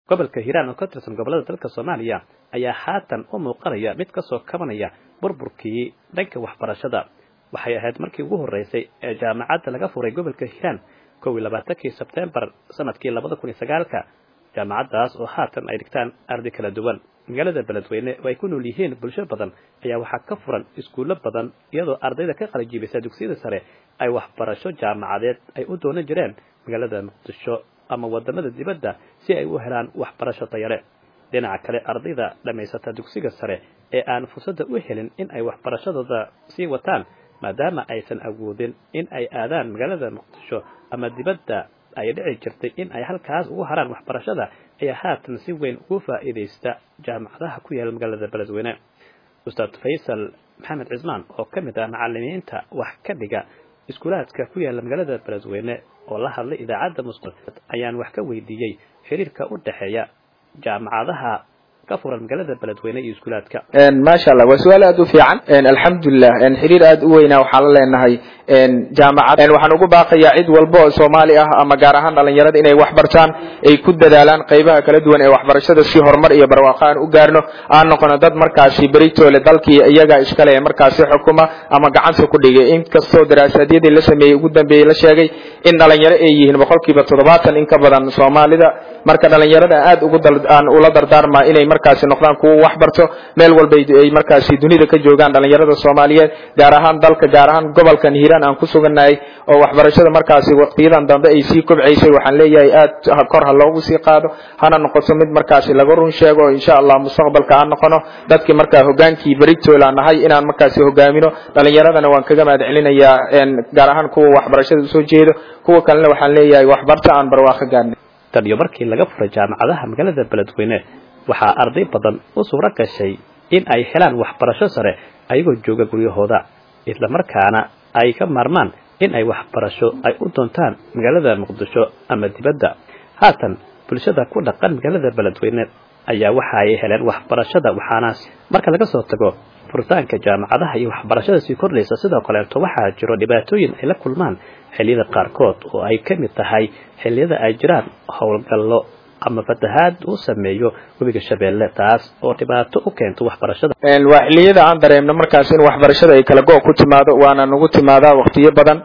gobolka hiiraan oo ka tirsan gobollada dalka soomaaliya ayaa haatan u muuqanaya mid kasoo kabanaya burburkii dhanka waxbarashada waxay ahayd markii ugu horreysay ee jaamacadda laga furay gobolka hiiraan kow iyo labaatankii sebtembar sanadkii labada kun iyo sagaalka jaamacaddaas oo haatan ay dhigtaan arday kala duwan magaalada beledweyne oo ay ku nool yihiin bulsho badan ayaa waxaa ka furan iskuullo badan iyadoo ardayda ka qalijibisa dugsiyada sare ay waxbarasho jaamacadeed ay u doonan jireen magaalada muqdisho ama wadamada dibadda si ay u helaan waxbarasho tayale dhinaca kale ardayda dhammaysata dugsiga sare ee aan fursadda u helin in ay waxbarashadooda sii wataan maadaama aysan awoodin in ay aadaan magaalada muqdisho ama dibadda ay dhici jirtay in ay halkaas ugu haraan waxbarashada ayaa haatan si weyn ugu faa'iidaysta jaamacadaha ku yaala magaalada beledweyne ustaad faysal maxamed cismaan oo ka mid ah macalimiinta wax ka dhiga iskuulaadka ku yaala magaalada beledweyne oo la hadlay idaacadda musqul ayaan wax ka weydiiyey xiriirka u dhexeeya jaamacadaha ka furan magaalada beledweyne iyo iskuulaadka maasha allah waa su-aal aada u fiican alxamdulilah xiriir aada u weynaa waxaan la leenahay jaamacad waxaan ugu baaqayaa cid walba oo soomaali ah ama gaar ahaan dhalinyarada inay wax bartaan ay ku dadaalaan qaybaha kala duwan ee waxbarashada si horumar iyo barwaaqo aan u gaarno aan noqono dad markaasi beritoole dalkii iyaga iskale ee markaasi xukuma ama gacanta ku dhigay inkastoo daraasadyadii la sameeyey ugu dambeeyey la sheegay in dhalinyaro ay yihiin boqolkiiba toddobaatan in ka badan soomaalida marka dhalinyarada aada ugu aan ula dardaarmaa inay markaasi noqdaan kuwo wax barto meel walba ay markaasi dunida ka joogaan dhalinyarada soomaaliyeed gaar ahaan dalka gaar ahaan gobolkan hiiraan aan ku sugannahay oo waxbarashada markaasi waqtiyadan dambe ay sii kobcaysay waxaan leeyahay aada kor ha loogu sii qaado hana noqoto mid markaasi laga run sheego oo insha allah mustaqbalka aan noqono dadkii markaa hogaankii beritoolaa nahay inaan markaasi hogaamino dhalinyaradana waan kaga mahad celinayaa gaar ahaan kuwa waxbarashada usoo jeedo kuwa kalena waxaan leeyahay waxbarta aan barwaaqo gaarnay tan iyo markii laga furay jaamacadaha magaalada beledweyne waxaa arday badan u suuro gashay in ay helaan waxbarasho sare ayagoo jooga guryahooda islamarkaana ay ka maarmaan in ay waxbarasho ay u doontaan magaalada muqdisho ama dibadda haatan bulshada ku dhaqan magaalada beledweyne ayaa waxa ay heleen waxbarashada waxaana marka laga soo tago furitaanka jaamacadaha iyo waxbarashada sii kordhaysa sidoo kaleeto waxaa jiro dhibaatooyin ay la kulmaan xilliyada qaarkood oo ay ka mid tahay xilliyada ay jiraan howlgallo ama fatahaad uu sameeyo webiga shabeelle taas oo dhibaato u keento waxbarashada waa xilliyada aan dareemno markaas in waxbarashada ay kala go' ku timaado waana nagu timaadaa waqtiyo badan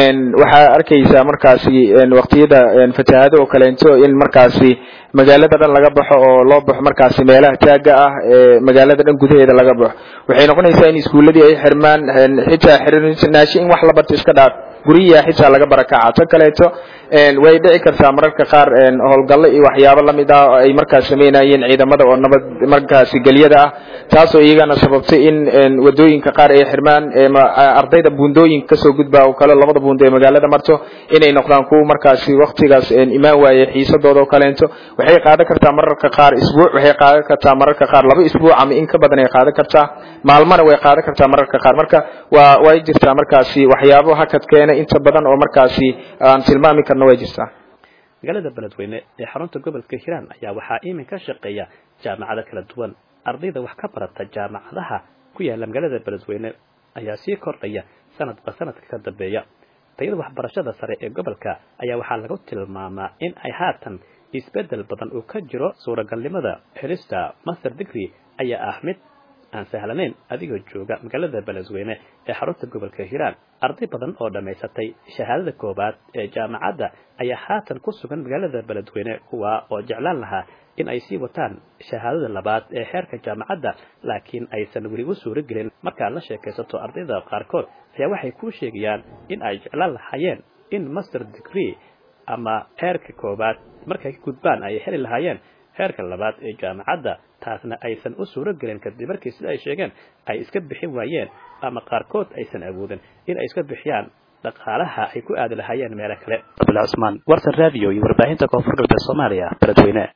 waxaa arkaysaa markaasi waqtiyada fatahaado oo kaleento in markaasi magaalada dhan laga baxo oo loo baxo markaasi meelaha taaga ah ee magaalada dhan gudaheeda laga baxo waxay noqonaysaa in iskuuladii ay xirmaan xitaa xirnaashi in wax la barto iska dhaaf guryiha xitaa laga barakaca ta kaleeto way dhici kartaa mararka qaar howlgallo iyo waxyaabo lamid ah oo ay markaas sameynayeen ciidamada oo nabad markaasi gelyada ah taasoo iyagana sababtay in wadooyinka qaar ay xirmaan ardayda buundooyinka kasoo gudba oo kale labada buundo ee magaalada marto inay noqdaan kuwa markaasi waktigaas imaan waaye xiisadooda oo kaleento waxay qaadan kartaa mararka qaar isbuuc waxay qaadan kartaa mararka qaar laba isbuuc ama in ka badan ay qaadan kartaa maalmana way qaadan kartaa mararka qaar marka waa way jirtaa markaasi waxyaabo hakad keena inta badan oo markaasi aan tilmaami karno way jirtaa magaalada beledweyne ee xarunta gobolka hiiraan ayaa waxaa iminka shaqeeya jaamacado kala duwan ardayda wax ka barata jaamacadaha ku yaala magaalada beledweyne ayaa sii kordhaya sanadba sanadka ka dambeeya tayada waxbarashada sare ee gobolka ayaa waxaa lagu tilmaamaa in ay haatan isbeddel badan uu ka jiro suuragalnimada helista master degree ayaa ah mid aan sahlanayn adigoo jooga magaalada beledweyne ee xarunta gobolka hiiraan arday badan oo dhammaysatay shahaadada koowaad ee jaamacadda ayaa haatan ku sugan magaalada beledweyne kuwa oo jeclaan lahaa in ay sii wataan shahaadada labaad ee xeerka jaamacadda laakiin aysan weli u suuro gelin markaad la sheekaysato ardayda qaarkood ayaa waxay kuu sheegayaan in ay jeclaan lahaayeen in master degree ama xeerka koowaad markay ka gudbaan ay heli lahaayeen heerka labaad ee jaamacadda taasna aysan u suuro gelin kadib markii sida ay sheegeen ay iska bixin waayeen ama qaarkood aysan awoodin in ay iska bixiyaan dhaqaalaha ay ku aadi lahaayeen meelo kale abdullah cusmaan warsan radio iyo warbaahinta koonfur galbeed soomaaliya beledweyne